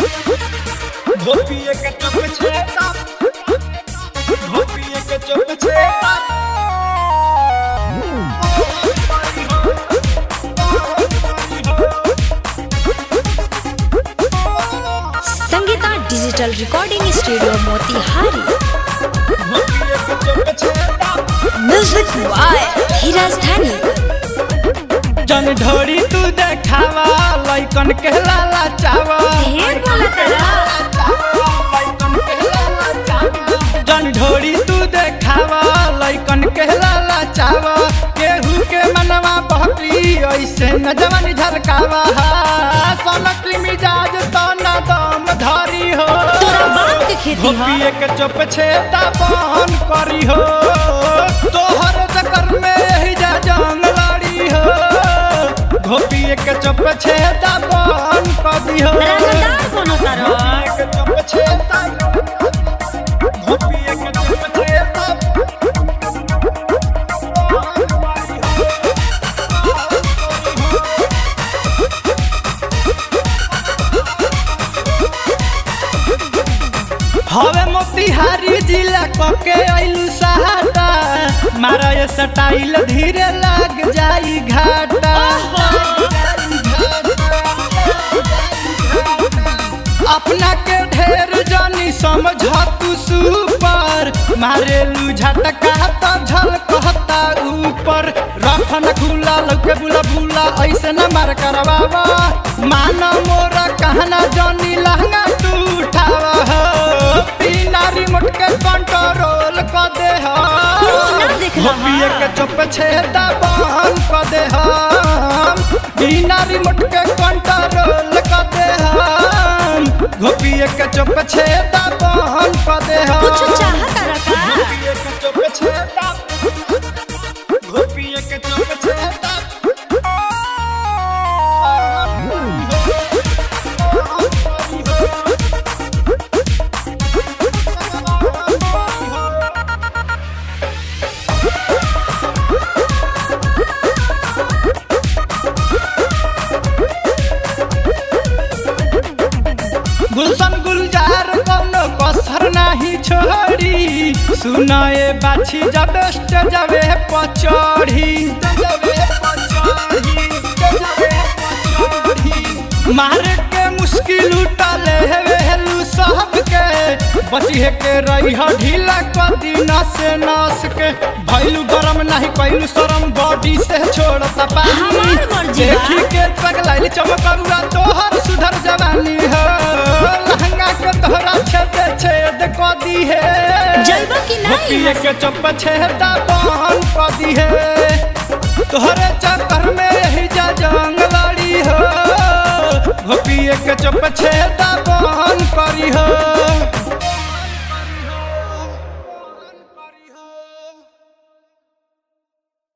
धोपिए के चुप छेता धोपिए के चुप छेता Sangeeta digital recording studio Motihari धोपिए के चुप छेता म्यूजिक बाय धीरज धनी जन ढोरी तू देखावा लइकन के लाला चावा ढेर बोला तारा लइकन के लाला चावा जन ढोरी तू देखावा लइकन के लाला चावा केहू के मनवा बहकी ऐसे न जवानी झलकावा सोनक मिजाज तो न दम धरी हो तोरा बाप के खेती ह धोपिए के चुप छेता बहन करी हो तोहर चक्कर में यही जा जंग लड़ी हो धोपिए के चुप छेता बहन करी हो रंगदार कोनो तारा धोपिए के चुप छेता धोपिए के चुप छेता हवे मोतिहारी जिला कके आइलू सहाटा मारा ये स्टाइल धीरे लग जाई घाटा अपना के ढेर जानी समझ तू सुपर मारेलू झटका तो झलकता ऊपर रखन खुला लौके बुला बुला ऐसे न मार करवावा माना मोरा कहना जानी लहंगा तू उठावा हो बिना रिमोट के कंट्रोल कर दे हो तू ना देख रहा। धोपिए के चुप छेदा बंद कर दे हम बिना रिमोट के कंट्रोल कर दे हम धोपिए के चुप छेदा बंद कर दे हम कुछ चाह तारा का धोपिए के चुप छेदा धोपिए के चुप छेदा गुलशन गुलजार कौनो कसर नाही छोड़ी सुनाए बाछी जब जबे पचड़ी मार के मुश्किल उठले हेलू सबके बचिए के रही ढीला कदी नस नस के भैलू गरम नहीं कैलू शरम बॉडी से छोड़ता पानी हमार मर्जी बा। देखी के पगलाइल चमकरुआ तोहर सुधर जवानी हो लहंगा के तोहरा छेद छेद क दी है जलवा की नहीं धोपिए के चप छेदा बहन क दी है तोहरे चक्कर में यही जा जंग लड़ी हो धोपिए के चप छेदा